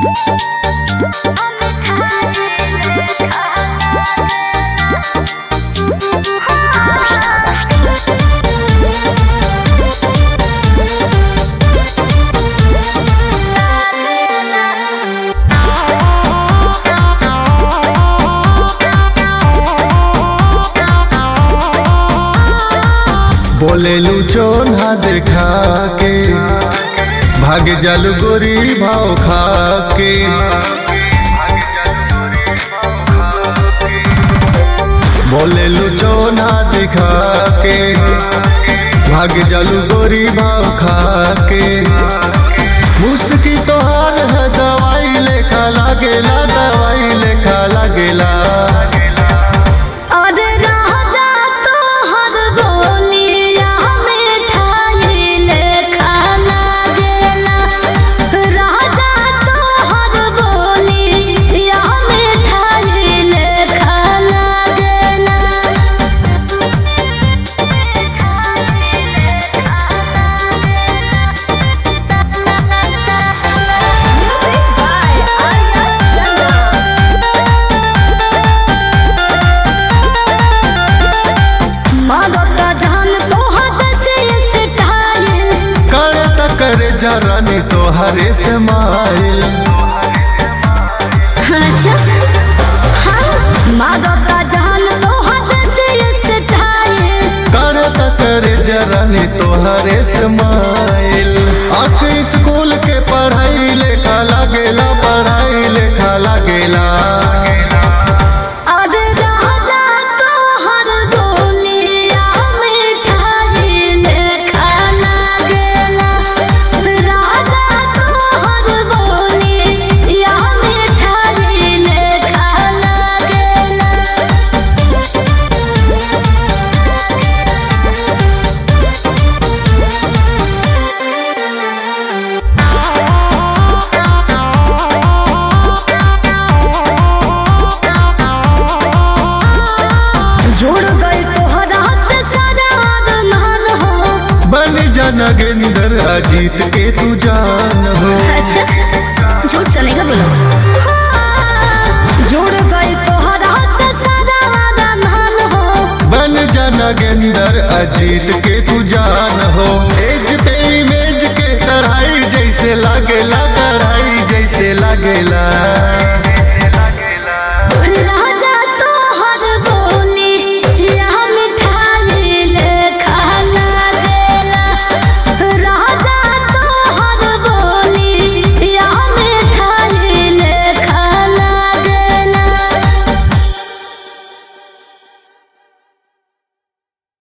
बोलेलू चोन्हा देखा के भाग जालू गोरी भाव खा के बोलेलू चोन्हा देखा के भाग जालू गोरी भाव खा के मुस्की तोहार है दवाई लेखा लागेला दवाई लेखा लागेला और राजा तोहर बोलिया में ठाई लेखा लागेला राजा तोहर बोलिया में ठाई लेखा लागेला Music by Arya Sharma मादका जान तो हाथ से स्टाइल करे त करे जरानी तोहरे से माइल अच्छा हाँ मादका जान तो हाथ से स्टाइल करे त करे जरानी तोहरे से माइल आख स्कूल के पढ़ाई लेखा लागेला पढ़ाई लेखा लागेला और राजा तोहर बोलिया मिठाई लेखा लागेला राजा तोहर बोलिया मिठाई लेखा लागेला जुड़ गई तोहरा से सारा अरमान हो बन जा नगेंद्र अजीत के तू जान हो अच्छा झूठ तो नहीं बोलो जुड़ गई तोहरा से सारा अरमान हो बन जा नगेंद्र अजीत के तू जान हो एज पे इमेज के कढ़ाई जैसे लागेला कढ़ाई जैसे लागेला